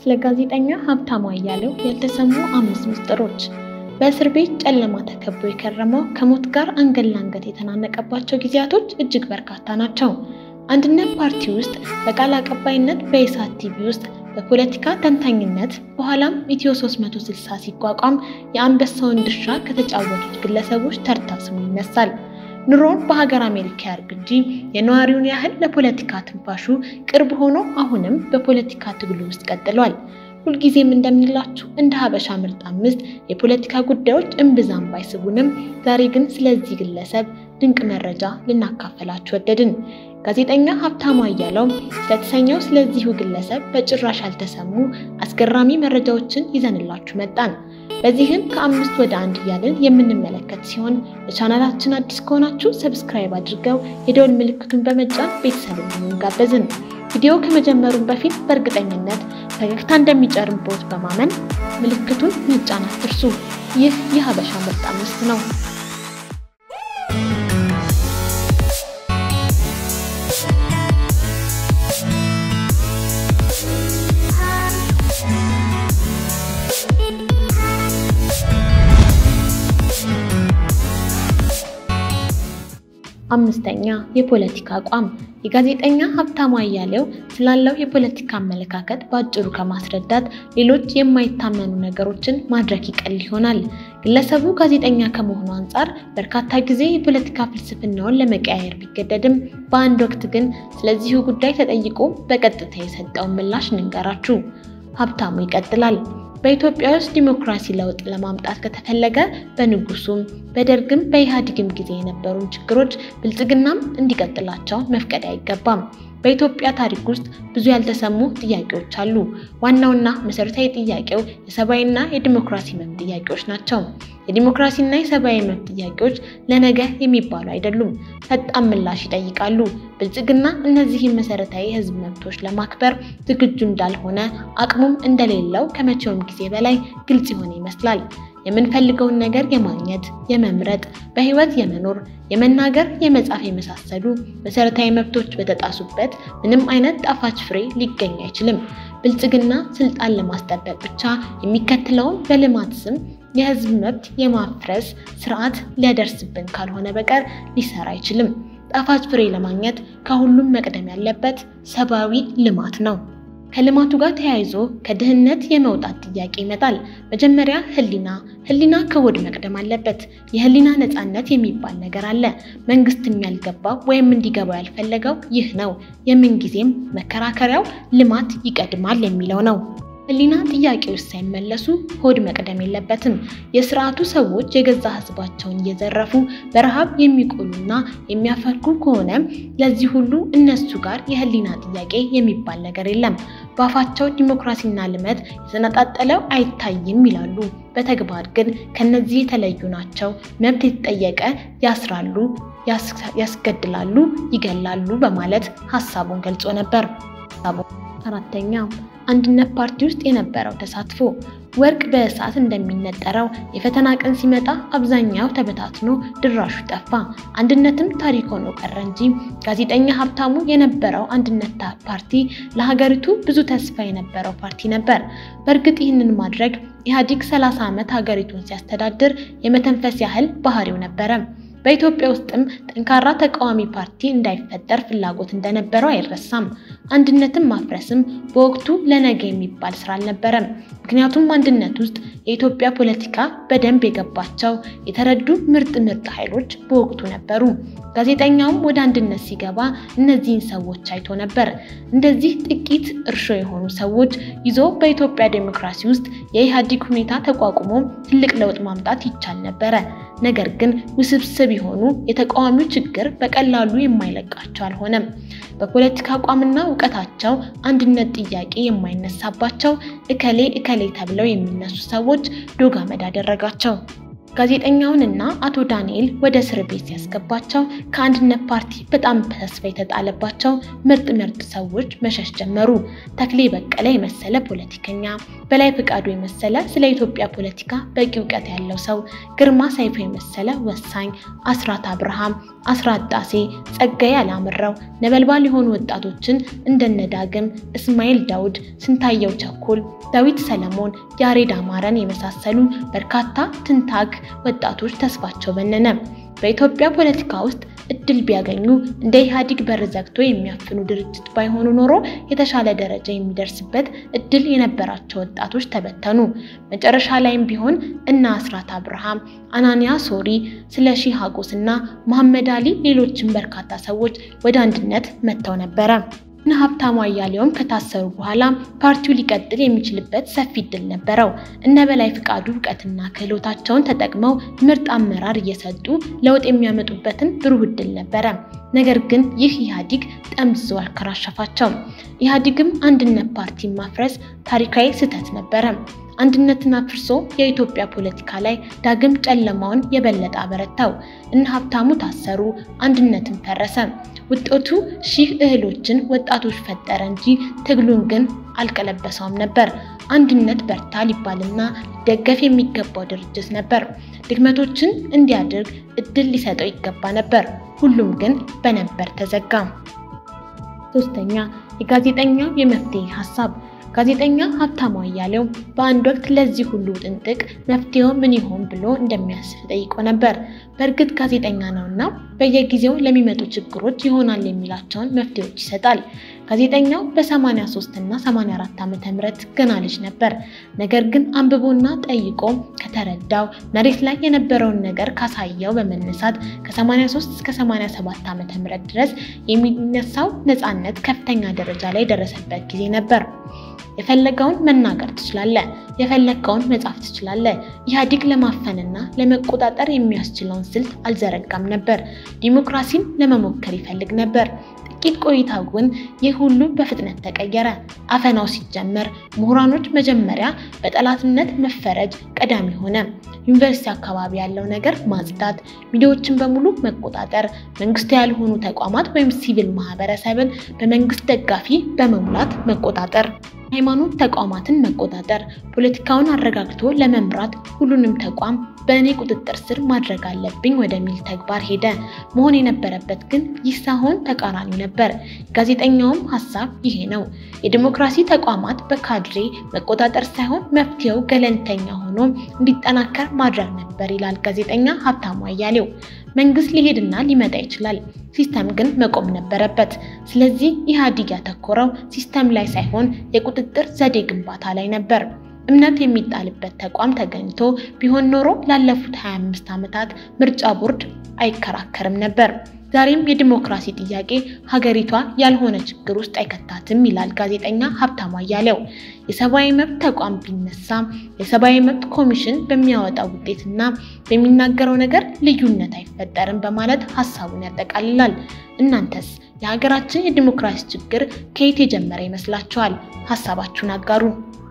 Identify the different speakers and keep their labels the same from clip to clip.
Speaker 1: ስለ ጋዜጠኛ ሀብታሙ አያሌው ያልተሰሙ አምስት ምስጢሮች። በእስር ቤት ጨለማ ተከቦ የከረመው ከሞት ጋር አንገት ለአንገት የተናነቀባቸው ጊዜያቶች እጅግ በርካታ ናቸው። አንድነት ፓርቲ ውስጥ በቃል አቀባይነት፣ በኢሳት ቲቪ ውስጥ በፖለቲካ ተንታኝነት፣ በኋላም ኢትዮ 360 ሲቋቋም የአንበሳውን ድርሻ ከተጫወቱት ግለሰቦች ተርታ ስሙ ይነሳል። ኑሮን በሀገር አሜሪካ ያርግ እንጂ የነዋሪውን ያህል ለፖለቲካ ትንፋሹ ቅርብ ሆኖ አሁንም በፖለቲካ ትግሉ ውስጥ ቀጥሏል። ሁልጊዜም እንደምንላችሁ እንደ ሀበሻ ምርጥ አምስት የፖለቲካ ጉዳዮች እምብዛም ባይስቡንም ዛሬ ግን ስለዚህ ግለሰብ ድንቅ መረጃ ልናካፈላችሁ ወደድን። ጋዜጠኛ ሀብታሙ አያሌው ስለተሰኘው ስለዚሁ ግለሰብ በጭራሽ ያልተሰሙ አስገራሚ መረጃዎችን ይዘንላችሁ መጣን። በዚህም ከአምስት ወደ አንድ እያልን የምንመለከት ሲሆን ለቻናላችን አዲስ ከሆናችሁ ሰብስክራይብ አድርገው የደወል ምልክቱን በመጫን ቤተሰብ እንዲሆኑ ጋበዝን። ቪዲዮ ከመጀመሩን በፊት በእርግጠኝነት ፈገግታ እንደሚጨርብዎት በማመን ምልክቱን መጫን አትርሱ። ይህ የሀበሻ ምርጥ አምስት ነው። አምስተኛ የፖለቲካ አቋም። የጋዜጠኛ ሀብታሙ አያሌው ስላለው የፖለቲካ አመለካከት በአጭሩ ከማስረዳት ሌሎች የማይታመኑ ነገሮችን ማድረግ ይቀል ይሆናል። ግለሰቡ ጋዜጠኛ ከመሆኑ አንጻር በርካታ ጊዜ የፖለቲካ ፍልስፍናውን ለመቀያየር ቢገደድም በአንድ ወቅት ግን ስለዚሁ ጉዳይ ተጠይቆ በቀጥታ የሰጠውን ምላሽ እንንገራችሁ። ሀብታሙ ይቀጥላል። በኢትዮጵያ ውስጥ ዲሞክራሲ ለውጥ ለማምጣት ከተፈለገ በንጉሱም በደርግም በኢህአዴግም ጊዜ የነበሩን ችግሮች ብልጽግናም እንዲቀጥላቸው መፍቀድ አይገባም። በኢትዮጵያ ታሪክ ውስጥ ብዙ ያልተሰሙ ጥያቄዎች አሉ። ዋናውና መሰረታዊ ጥያቄው የሰብአዊና የዲሞክራሲ መብት ጥያቄዎች ናቸው። የዲሞክራሲና የሰብአዊ መብት ጥያቄዎች ለነገ የሚባሉ አይደሉም፣ ፈጣን ምላሽ ይጠይቃሉ። ብልጽግና እነዚህን መሰረታዊ የህዝብ መብቶች ለማክበር ዝግጁ እንዳልሆነ አቅሙም እንደሌለው ከመቼውም ጊዜ በላይ ግልጽ የሆነ ይመስላል። የምንፈልገውን ነገር የማግኘት፣ የመምረጥ፣ በህይወት የመኖር፣ የመናገር፣ የመጻፍ የመሳሰሉ መሰረታዊ መብቶች በተጣሱበት ምንም አይነት ጣፋጭ ፍሬ ሊገኝ አይችልም። ብልጽግና ስልጣን ለማስጠበቅ ብቻ የሚከተለውን በልማት ስም የህዝብ መብት የማፍረስ ስርዓት ሊያደርስብን ካልሆነ በቀር ሊሰራ አይችልም። ጣፋጭ ፍሬ ለማግኘት ከሁሉም መቅደም ያለበት ሰብአዊ ልማት ነው። ከልማቱ ጋር ተያይዞ ከድህነት የመውጣት ጥያቄ ይመጣል። መጀመሪያ ህሊና ህሊና ከሆድ መቅደም አለበት። የህሊና ነፃነት የሚባል ነገር አለ። መንግስትም ያልገባው ወይም እንዲገባው ያልፈለገው ይህ ነው። የምንጊዜም መከራከሪያው ልማት ይቀድማል የሚለው ነው። ህሊና ጥያቄዎች ሳይመለሱ ሆድ መቅደም የለበትም። የስርዓቱ ሰዎች የገዛ ህዝባቸውን እየዘረፉ በረሃብ የሚቆሉና የሚያፈርኩ ከሆነ ለዚህ ሁሉ እነሱ ጋር የህሊና ጥያቄ የሚባል ነገር የለም። በአፋቸው ዲሞክራሲና ልማት የተነጣጠለው አይታይም ይላሉ። በተግባር ግን ከነዚህ የተለዩ ናቸው። መብት የተጠየቀ ያስራሉ፣ ያስገድላሉ፣ ይገላሉ በማለት ሀሳቡን ገልጾ ነበር። አራተኛ አንድነት ፓርቲ ውስጥ የነበረው ተሳትፎ። ወርቅ በእሳት እንደሚነጠረው የፈተና ቀን ሲመጣ አብዛኛው ተበታትኖ ድራሹ ጠፋ። አንድነትም ታሪክ ሆኖ ቀረ እንጂ ጋዜጠኛ ሀብታሙ የነበረው አንድነት ፓርቲ ለሀገሪቱ ብዙ ተስፋ የነበረው ፓርቲ ነበር። በእርግጥ ይህንን ማድረግ ኢህአዴግ 30 ዓመት ሀገሪቱን ሲያስተዳድር የመተንፈስ ያህል ባህሪው ነበረ። በኢትዮጵያ ውስጥም ጠንካራ ተቃዋሚ ፓርቲ እንዳይፈጠር ፍላጎት እንደነበረው አይረሳም። አንድነትን ማፍረስም በወቅቱ ለነገ የሚባል ስራ አልነበረም። ምክንያቱም አንድነት ውስጥ የኢትዮጵያ ፖለቲካ በደንብ የገባቸው የተረዱ ምርጥ ምርጥ ኃይሎች በወቅቱ ነበሩ። ጋዜጠኛውም ወደ አንድነት ሲገባ እነዚህን ሰዎች አይቶ ነበር። እንደዚህ ጥቂት እርሾ የሆኑ ሰዎች ይዞ በኢትዮጵያ ዴሞክራሲ ውስጥ የኢህአዴግ ሁኔታ ተቋቁሞ ትልቅ ለውጥ ማምጣት ይቻል ነበረ። ነገር ግን ውስብስብ የሆኑ የተቃዋሚው ችግር በቀላሉ የማይለቃቸው አልሆነም። በፖለቲካ አቋምና እውቀታቸው አንድነት ጥያቄ የማይነሳባቸው እከሌ እከሌ ተብለው የሚነሱ ሰዎች ዶግ አመድ አደረጋቸው። ጋዜጠኛውንና አቶ ዳንኤል ወደ እስር ቤት ሲያስገባቸው ከአንድነት ፓርቲ በጣም ተስፋ የተጣለባቸው ምርጥ ምርጥ ሰዎች መሸሽ ጀመሩ። ተክሌ በቀለ የመሰለ ፖለቲከኛ፣ በላይ ፈቃዱ የመሰለ ስለ ኢትዮጵያ ፖለቲካ በቂ እውቀት ያለው ሰው፣ ግርማ ሰይፉ የመሰለ ወሳኝ፣ አስራት አብርሃም፣ አስራት ጣሴ፣ ጸጋዬ አላምረው ነበልባል የሆኑ ወጣቶችን እንደነ ዳግም፣ እስማኤል ዳውድ፣ ስንታየው ቸኮል፣ ዳዊት ሰለሞን፣ ያሬድ አማረን የመሳሰሉ በርካታ ትንታግ ወጣቶች ተስፋቸው በነነ። በኢትዮጵያ ፖለቲካ ውስጥ እድል ቢያገኙ እንደ ኢህአዴግ በር ዘግቶ የሚያፍኑ ድርጅት ባይሆኑ ኖሮ የተሻለ ደረጃ የሚደርስበት እድል የነበራቸው ወጣቶች ተበተኑ። መጨረሻ ላይም ቢሆን እነ አስራት አብርሃም፣ አናንያ ሶሪ፣ ስለሺ ሀጎስ እና መሐመድ አሊ ሌሎችም በርካታ ሰዎች ወደ አንድነት መጥተው ነበረ። እነ ሀብታሙ አያሌውም ከታሰሩ በኋላ ፓርቲው ሊቀጥል የሚችልበት ሰፊ እድል ነበረው። እነ በላይ ፍቃዱ እውቀትና ክህሎታቸውን ተጠቅመው ምርጥ አመራር እየሰጡ ለውጥ የሚያመጡበትን ብሩህ እድል ነበረ። ነገር ግን ይህ ኢህአዴግ ጠምዝዞ አልከራሸፋቸው። ኢህአዴግም አንድነት ፓርቲን ማፍረስ ታሪካዊ ስህተት ነበረ። አንድነትን አፍርሶ የኢትዮጵያ ፖለቲካ ላይ ዳግም ጨለማውን የበለጠ አበረታው። እነ ሀብታሙ ታሰሩ፣ አንድነትን ፈረሰ። ውጤቱ ሺህ እህሎችን ወጣቶች ፈጠረ እንጂ ትግሉን ግን አልቀለበሰውም ነበር። አንድነት በርታ ሊባልና ሊደገፍ የሚገባው ድርጅት ነበር። ድክመቶችን እንዲያደርግ እድል ሊሰጠው ይገባ ነበር። ሁሉም ግን በነበር ተዘጋ። ሶስተኛ የጋዜጠኛው የመፍትሄ ሀሳብ ጋዜጠኛ ሀብታሙ አያሌው በአንድ ወቅት ለዚህ ሁሉ ጥንጥቅ መፍትሄው ምን ይሆን ብሎ እንደሚያስብ ጠይቆ ነበር። በእርግጥ ጋዜጠኛ ነውና በየጊዜው ለሚመጡ ችግሮች ይሆናል የሚላቸውን መፍትሄዎች ይሰጣል። ጋዜጠኛው በ83 እና 84 ዓመተ ምህረት ገና ልጅ ነበር። ነገር ግን አንብቦና ጠይቆ ከተረዳው መሬት ላይ የነበረውን ነገር ካሳየው በመነሳት ከ83 እስከ 87 ዓመተ ምህረት ድረስ የሚነሳው ነፃነት ከፍተኛ ደረጃ ላይ የደረሰበት ጊዜ ነበር። የፈለገውን መናገር ትችላለህ፣ የፈለግከውን መጻፍ ትችላለህ። ኢህአዴግ ለማፈንና ለመቆጣጠር የሚያስችለውን ስልት አልዘረጋም ነበር። ዲሞክራሲን ለመሞከር ይፈልግ ነበር። ጥቂት ቆይታ ግን ይህ ሁሉ በፍጥነት ተቀየረ። አፈናው ሲጀመር ምሁራኖች መጀመሪያ በጠላትነት መፈረጅ ቀዳሚ ሆነ። ዩኒቨርሲቲ አካባቢ ያለው ነገር ማጽዳት፣ ሚዲያዎችን በሙሉ መቆጣጠር፣ መንግስት ያልሆኑ ተቋማት ወይም ሲቪል ማህበረሰብን በመንግስት ደጋፊ በመሙላት መቆጣጠር ሃይማኖት ተቋማትን መቆጣጠር፣ ፖለቲካውን አረጋግቶ ለመምራት ሁሉንም ተቋም በእኔ ቁጥጥር ስር ማድረግ አለብኝ ወደሚል ተግባር ሄደ። መሆን የነበረበት ግን ይህ ሳይሆን ተቃራኒ ነበር። ጋዜጠኛውም ሀሳብ ይሄ ነው። የዲሞክራሲ ተቋማት በካድሬ መቆጣጠር ሳይሆን መፍትሄው ገለልተኛ ሆኖ እንዲጠናከር ማድረግ ነበር ይላል ጋዜጠኛ ሀብታሙ አያሌው። መንግስት ሊሄድና ሊመጣ ይችላል። ሲስተም ግን መቆም ነበረበት። ስለዚህ ኢህአዴግ ያተኮረው ሲስተም ላይ ሳይሆን የቁጥጥር ዘዴ ግንባታ ላይ ነበር። እምነት የሚጣልበት ተቋም ተገኝቶ ቢሆን ኖሮ ላለፉት 25 ዓመታት ምርጫ ቦርድ አይከራከርም ነበር። ዛሬም የዲሞክራሲ ጥያቄ ሀገሪቷ ያልሆነ ችግር ውስጥ አይከታትም ይላል ጋዜጠኛ ሀብታሙ አያሌው። የሰብአዊ መብት ተቋም ቢነሳ የሰብአዊ መብት ኮሚሽን በሚያወጣው ውጤትና በሚናገረው ነገር ልዩነት አይፈጠርም በማለት ሀሳቡን ያጠቃልላል። እናንተስ የሀገራችን የዲሞክራሲ ችግር ከየት የጀመረ ይመስላችኋል? ሀሳባችሁን አጋሩ።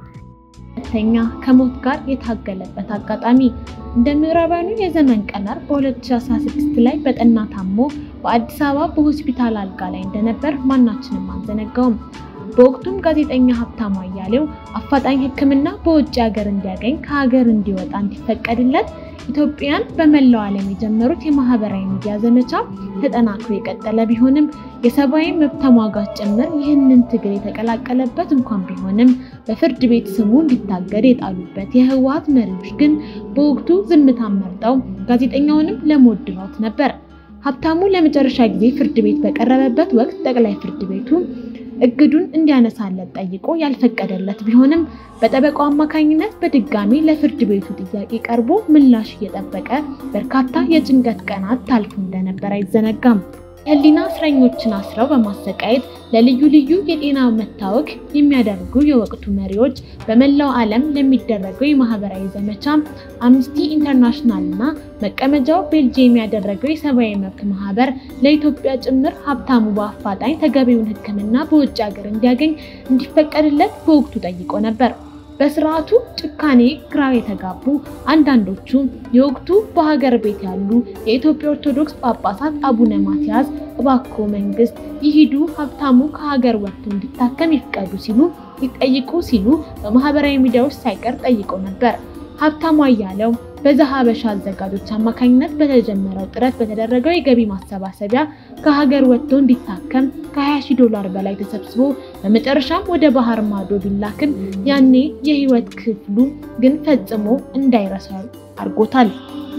Speaker 1: ሁለተኛ ከሞት ጋር የታገለበት አጋጣሚ እንደ ምዕራባውያኑ የዘመን ቀመር በ2016 ላይ በጠና ታሞ በአዲስ አበባ በሆስፒታል አልጋ ላይ እንደነበር ማናችንም አንዘነጋውም። በወቅቱም ጋዜጠኛ ሀብታሙ አያሌው አፋጣኝ ሕክምና በውጭ ሀገር እንዲያገኝ ከሀገር እንዲወጣ እንዲፈቀድለት ኢትዮጵያን በመላው ዓለም የጀመሩት የማህበራዊ ሚዲያ ዘመቻ ተጠናክሮ የቀጠለ ቢሆንም የሰብአዊ መብት ተሟጋች ጭምር ይህንን ትግል የተቀላቀለበት እንኳን ቢሆንም በፍርድ ቤት ስሙ እንዲታገድ የጣሉበት የህወሓት መሪዎች ግን በወቅቱ ዝምታን መርጠው ጋዜጠኛውንም ለሞት ድረውት ነበር። ሀብታሙ ለመጨረሻ ጊዜ ፍርድ ቤት በቀረበበት ወቅት ጠቅላይ ፍርድ ቤቱ እግዱን እንዲያነሳለት ጠይቆ ያልፈቀደለት ቢሆንም በጠበቃው አማካኝነት በድጋሚ ለፍርድ ቤቱ ጥያቄ ቀርቦ ምላሽ እየጠበቀ በርካታ የጭንቀት ቀናት ታልፎ እንደነበር አይዘነጋም። የህሊና እስረኞችን አስረው በማሰቃየት ለልዩ ልዩ የጤና መታወክ የሚያደርጉ የወቅቱ መሪዎች በመላው ዓለም ለሚደረገው የማህበራዊ ዘመቻ አምነስቲ ኢንተርናሽናል እና መቀመጫው ቤልጅየም ያደረገው የሰብአዊ መብት ማህበር ለኢትዮጵያ ጭምር ሀብታሙ በአፋጣኝ ተገቢውን ሕክምና በውጭ ሀገር እንዲያገኝ እንዲፈቀድለት በወቅቱ ጠይቆ ነበር። በስርዓቱ ጭካኔ ግራ የተጋቡ አንዳንዶቹ የወቅቱ በሀገር ቤት ያሉ የኢትዮጵያ ኦርቶዶክስ ጳጳሳት አቡነ ማትያስ እባክዎ መንግስት ይሂዱ፣ ሀብታሙ ከሀገር ወጥቶ እንዲታከም ይፍቀዱ ሲሉ ሊጠይቁ ሲሉ በማህበራዊ ሚዲያዎች ሳይቀር ጠይቀው ነበር። ሀብታሙ አያሌው በዘሀበሻ አዘጋጆች አማካኝነት በተጀመረው ጥረት በተደረገው የገቢ ማሰባሰቢያ ከሀገር ወጥቶ እንዲታከም ከ20 ሺህ ዶላር በላይ ተሰብስቦ በመጨረሻም ወደ ባህር ማዶ ቢላክም ያኔ የህይወት ክፍሉ ግን ፈጽሞ እንዳይረሳ አድርጎታል።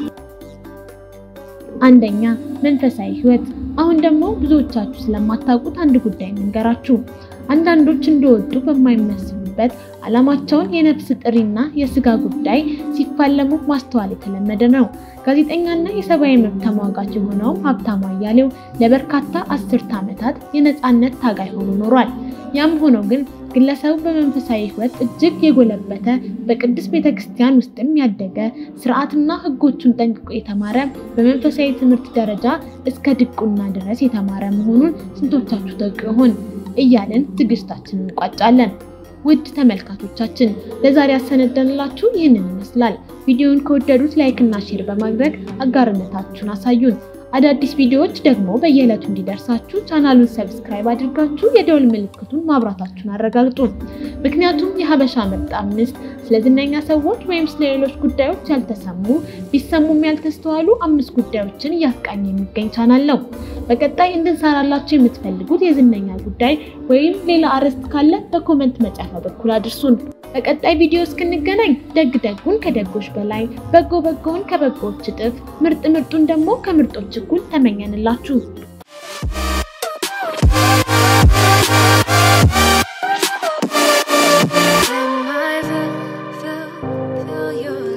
Speaker 1: አንደኛ መንፈሳዊ ህይወት። አሁን ደግሞ ብዙዎቻችሁ ስለማታውቁት አንድ ጉዳይ እንንገራችሁ። አንዳንዶች እንደወጡ በማይመስሉበት ዓላማቸውን የነፍስ ጥሪና የስጋ ጉዳይ ሲፋለሙ ማስተዋል የተለመደ ነው። ጋዜጠኛና የሰብአዊ መብት ተሟጋች የሆነውም ሀብታሙ አያሌው ለበርካታ አስርተ ዓመታት የነፃነት ታጋይ ሆኖ ኖሯል። ያም ሆኖ ግን ግለሰቡ በመንፈሳዊ ህይወት እጅግ የጎለበተ በቅድስት ቤተክርስቲያን ውስጥም ያደገ ስርዓትና ህጎቹን ጠንቅቆ የተማረ በመንፈሳዊ ትምህርት ደረጃ እስከ ድቁና ድረስ የተማረ መሆኑን ስንቶቻችሁ ታውቁ ይሆን? እያልን ትዕግስታችንን እንቋጫለን። ውድ ተመልካቾቻችን ለዛሬ ያሰነደንላችሁ ይህንን ይመስላል። ቪዲዮውን ከወደዱት ላይክ እና ሼር በማድረግ አጋርነታችሁን አሳዩን። አዳዲስ ቪዲዮዎች ደግሞ በየዕለቱ እንዲደርሳችሁ ቻናሉን ሰብስክራይብ አድርጋችሁ የደወል ምልክቱን ማብራታችሁን አረጋግጡ። ምክንያቱም የሀበሻ ምርጥ አምስት ስለ ዝነኛ ሰዎች ወይም ስለ ሌሎች ጉዳዮች ያልተሰሙ ቢሰሙም ያልተስተዋሉ አምስት ጉዳዮችን እያስቃኘ የሚገኝ ቻናል ነው። በቀጣይ እንድንሰራላችሁ የምትፈልጉት የዝነኛ ጉዳይ ወይም ሌላ አርዕስት ካለ በኮመንት መጻፊያ በኩል አድርሱን። በቀጣይ ቪዲዮ እስክንገናኝ ደግ ደጉን ከደጎች በላይ በጎ በጎውን ከበጎዎች እጥፍ ምርጥ ምርጡን ደግሞ ከምርጦች እኩል ተመኘንላችሁ።
Speaker 2: When my feel, feel, feel your